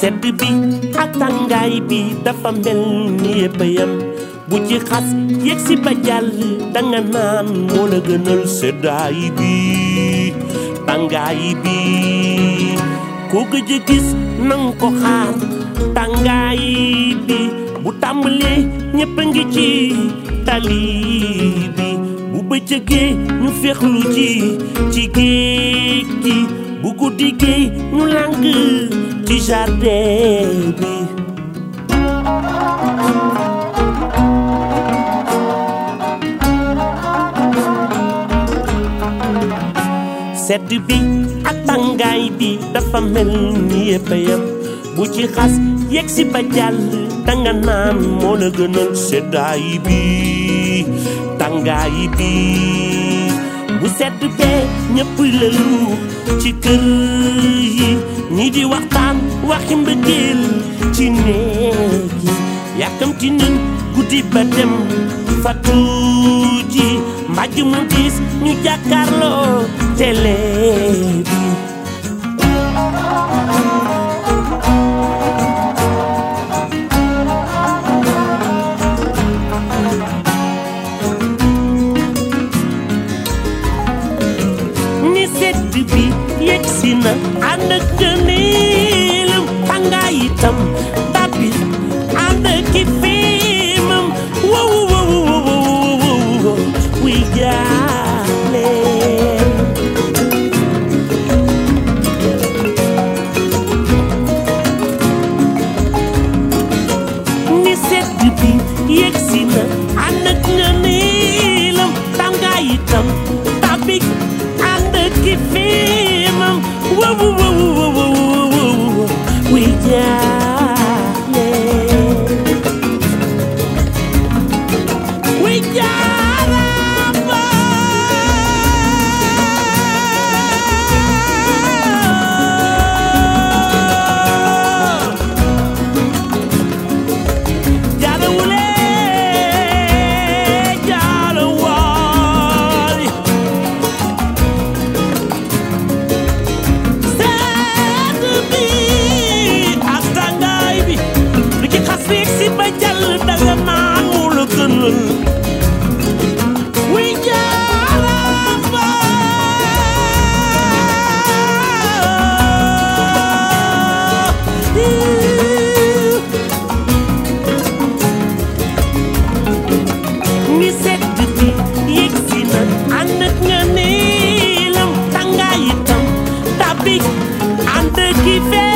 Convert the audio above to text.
sedd bi ak tàngaay bi dafa mel ni yëpp a yem bu ci xas yegg si ba jàll danga naan moo la gënal seddaay bi tàngaay bi ku gëj a gis nang ko xaar tàngaay bi bu tàmbalee ñëpp a ngi ci tali bi bu bëccëgee ñu féexlu ji ci géej gi bu guddi gi ñu làng ci jardin bi sedd bi ak tàngaay bi dafa mel ni yëpp a yem bu ci xas yegg si ba jàll danga naan moo la gënal seddaay bi tàngaay bi bu sedd bee ñëpp lëlu ci kër yi ñi di waxtaan waxi mbëggeel ci néeg yi yàkkamti nañ guddi ba dem fatu ji mbàjj mu diis ñu jàkkaarloo télé bi ni sedd bi yegg si na ànd ak gëneelam tàngaay itam tàbbi ànd ak ki fiimam wow wow wow wow wow wuy jaale ni sedd bi yegg si na ànd ak gëneelam tàngaay itam tàbbi ànd ak ki fiimam wow wow wow wow wow wuy jaale wuy jaarama jaarawule jaarawaay sedd bi ak tàngaay bi lu ci xas yegg si ba jàll danga naan mu la gënal wuy jaarama ni sedd bi yegg si na ànd ak nga neelam tàngaay itam tàbbi ànd ki fee